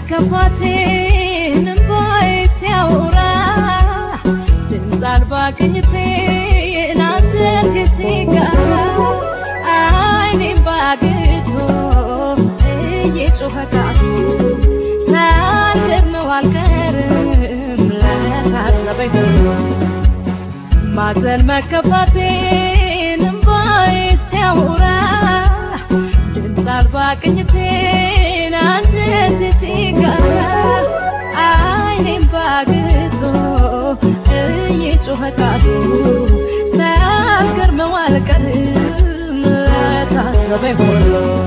መከፋቴን እምባዬ ሲያወራ ድምፅ አልባ ቅኝቴን አንተቴ ሲጋራ አይኔም ባግቶ እየጮኸ ካፉ ሳልገርመው አልቀርም ለታዘበኝ ሁሉ ማዘን መከፋቴን እምባዬ ሲያወራ ድምፅ አልባ ቅኝቴን አንተቴ ሲጋራ አይኔም ባግቶ እየጮኸ ካፉ ሳልገርመው አልቀርም ለታዘበኝ ሁሉ